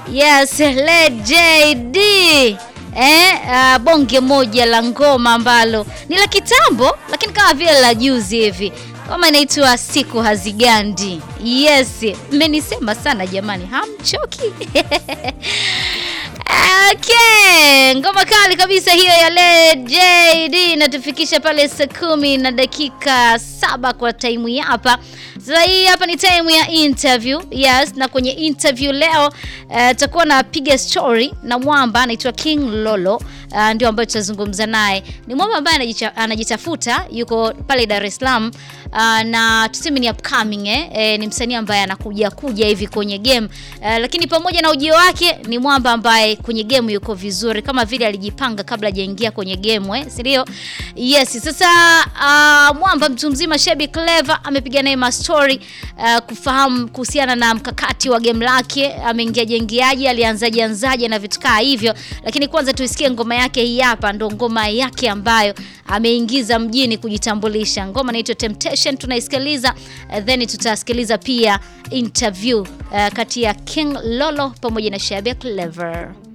Yes, Led JD. Eh, uh, bonge moja la ngoma ambalo ni la kitambo lakini kama vile la juzi hivi. Ngoma inaitwa Siku Hazigandi. Yes, mmenisema sana jamani, hamchoki? Okay, ngoma kali kabisa hiyo ya Led JD inatufikisha pale saa kumi na dakika saba kwa taimu ya hapa. Sasa hii hapa ni time ya interview. Yes, na kwenye interview leo tutakuwa uh, napiga story na mwamba anaitwa King Lolo uh, ndio ambaye tutazungumza naye. Ni mwamba ambaye anajitafuta, yuko pale Dar es Salaam uh, na tuseme ni upcoming eh, eh, ni msanii ambaye anakuja kuja hivi kwenye game uh, lakini pamoja na ujio wake ni mwamba ambaye kwenye game yuko vizuri kama vile alijipanga kabla hajaingia kwenye game eh, si ndio? Yes, sasa uh, mwamba mtu mzima Shebi Clever amepiga naye story uh, kufahamu kuhusiana na mkakati wa game lake, ameingia jengiaje, alianzaje anzaje na vitu kaa hivyo, lakini kwanza tuisikie ngoma yake hii hapa, ndo ngoma yake ambayo ameingiza mjini kujitambulisha. Ngoma inaitwa Temptation, tunaisikiliza uh, then tutasikiliza pia interview uh, kati ya King Lolo pamoja na Shebi Clever.